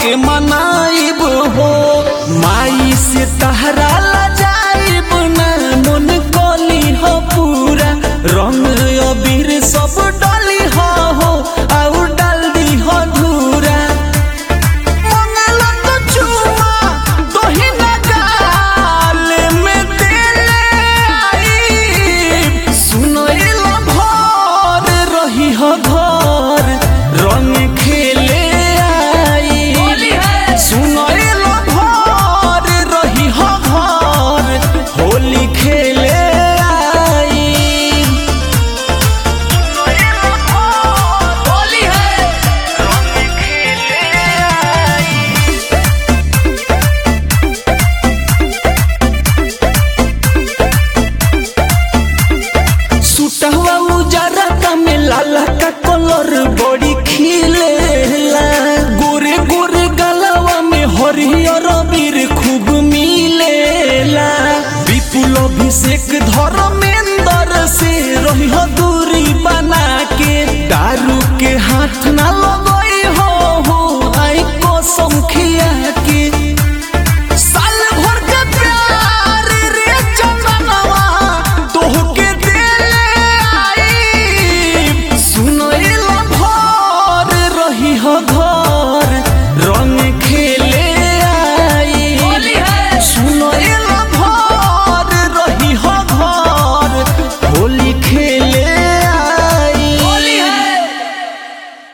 के मनाइब हो माई से तहरा ला जाइब ना मन कली हो पूरा रंग अबीर सब डली हो हो और डाल दी हो धूरा मंगला तो चुमा तोही ना गाल में देले आई सुनो एलो भर रही हो घर रंग खेले आई सुनो एलो भर रही हो घर होली खेले आई होली है रंग खेले आई सुटहवा उजारा का में लाला का कलर बड़ी खिलेला गोरे गोरे गलवा में हरियर बीर खूब मिलेला विपुल अभिषेक धर्मेंद्र से रही हो दूरी बना के दारू के हाथ ना लगई हो हो आई कसम खिया के साल भर के प्यार रे चंदनवा तोहके देले आई सुनो एला भर रही हो